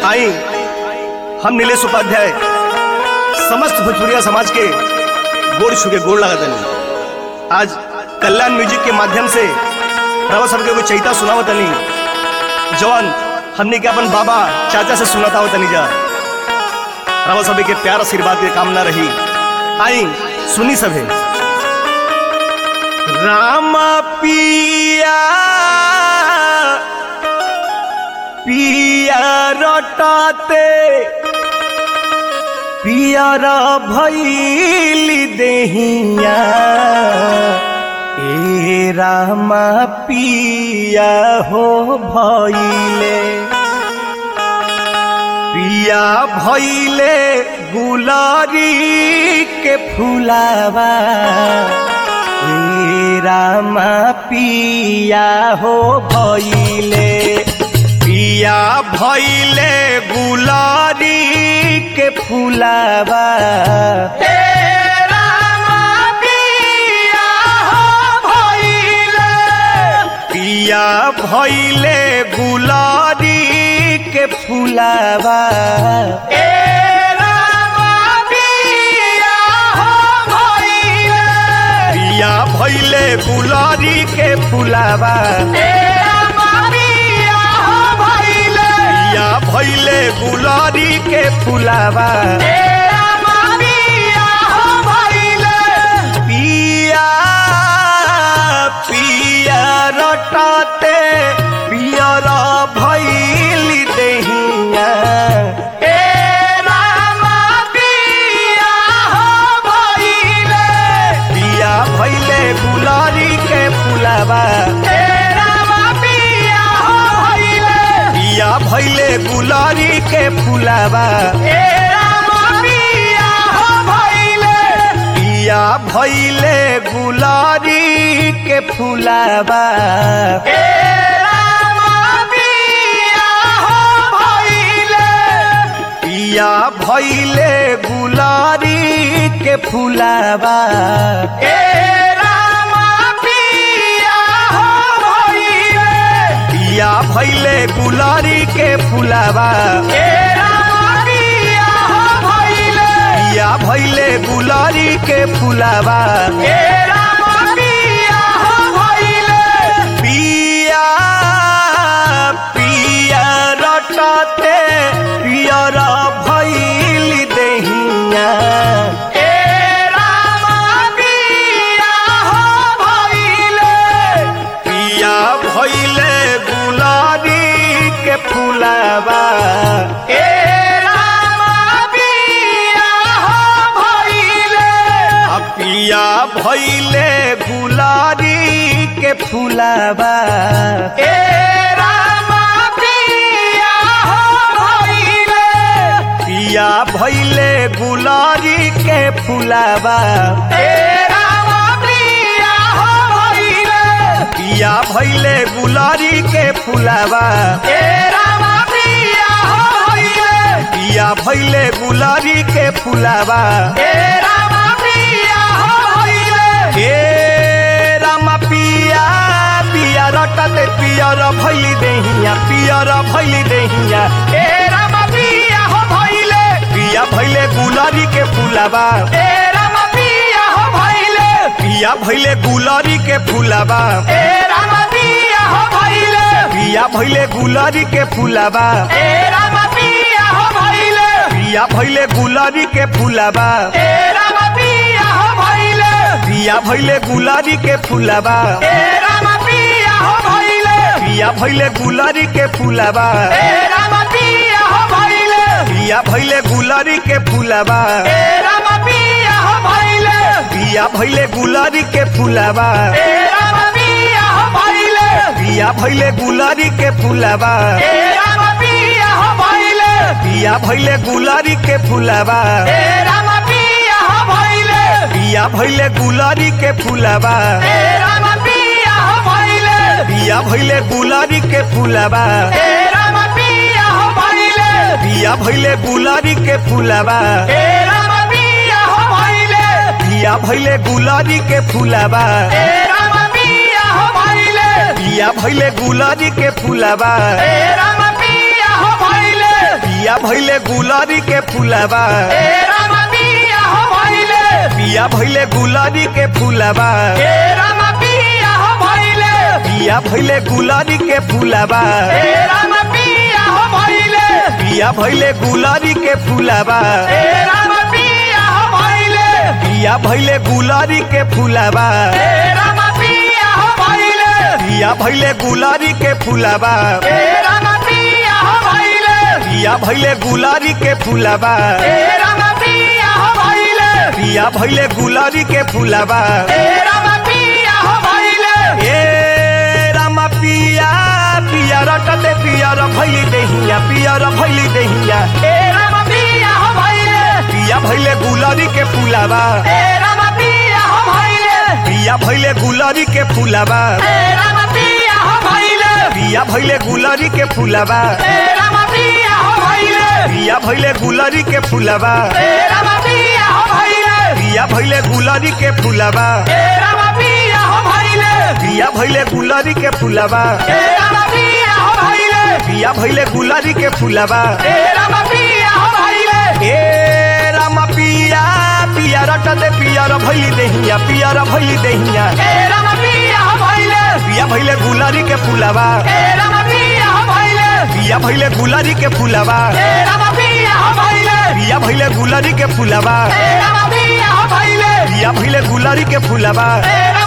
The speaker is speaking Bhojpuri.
आई हम नीलेश उपाध्याय समस्त भोजपुरिया समाज के गोड़ छुके गोड़ लगा तनी आज कल्याण म्यूजिक के माध्यम से रवा सबके एगो चैता सुनावत तनी जवान हमने के अपन बाबा चाचा से सुनाता हो तनी जा रवा सभी के प्यार आशीर्वाद के कामना रही आई सुनी सभे रामा पिया पिया रटाते पियर भैली देहिया ए रामा पिया हो भैले पिया भैले गुलारी के फुलावा ए रामा पिया हो भैले पिया भैले गुलारी के फुलावा पिया भैले गुलारी के फुलावा पिया भैले गुलारी के फुलावा पिया भैले गुलारी के फुलावा पिया पिया रटाते पियर भैली देहिया पिया भैले गुलारी के फुलावा पिया भैले गुलारी के फुलावा पिया भैले गुलारी के फुलावा पिया भैले गुलारी के फुलावा पिया भैले गुलारी के फुलावा पिया भैले गुलारी के फुलावा पिया पिया रटाते पियर भैली देहिया पिया भैले गुलारी के फुलावा आ पिया भैले गुलारी के फुलावा पिया भैले गुलारी के फुलावा पिया भैले गुलारी के फुलावा पिया भैले गुलारी के फुलावा ए रामा पिया पिया रटते पियर भैली देहिया पियर भैली देहिया पिया भैले गुलारी के फुलावा पिया भैले गुलारी के फुलावा पिया भैले गुलारी के फुलावा पिया भैले गुलारी के फुलावा पिया भैले गुलारी के फुलावा पिया भैले गुलारी के फुलावा पिया भैले गुलारी के फुलावा पिया भैले गुलारी के फुलावा पिया भैले गुलारी के फुलावा पिया भैले गुलारी के फुलावा पिया भैले गुलारी के फुलावा पिया भैले गुलारी के फुलावा पिया भैले गुलारी के फुलावा पिया भैले गुलारी के फुलावा पिया भैले गुलारी के फुलावा ए राम पिया हो भइले भैले गुलारी के फुलावा ए राम पिया हो भइले पिया भैले गुलारी के फुलावा ए राम पिया हो भइले पिया भैले गुलारी के फुलावा ए राम पिया हो भइले पिया भैले गुलारी के फुलावा ए राम पिया हो भइले पिया भैले गुलारी के फुलावा ए राम पिया हो भइले पिया भैले गुलारी के फुलावा ए राम पिया हो भइले पिया भैले गुलारी के फुलावा ए राम पिया हो भइले पिया भैले गुलारी के फुलावा ए राम पिया हो भइले ए रामा पिया पिया रटते पिया र भैली देहिया पिया र भैली देहिया ए राम पिया हो भइले पिया भैले गुलारी के फुलावा ए राम पिया हो भइले पिया भैले गुलारी के फुलावा ए राम पिया हो भइले पिया भैले गुलारी के फुलावा ए राम पिया हो भइले पिया भैले गुलारी के फुलावा ए राम पिया हो भइले पिया भैले गुलारी के फुलावा ए राम पिया हो भइले पिया भैले गुलारी के फुलावा ए राम पिया हो भइले पिया भैले गुलारी के फुलावा ए राम पिया हो भइले ए रामा पिया पिया रटते पिया र भैली देहिया पिया र भैली देहिया ए राम पिया हो भइले पिया भैले गुलारी के फुलावा ए राम पिया हो भइले पिया भैले गुलारी के फुलावा ए राम पिया हो भइले पिया भैले गुलारी के फुलावा ए राम पिया हो भइले पिया भैले गुलारी के फुलावा ए राम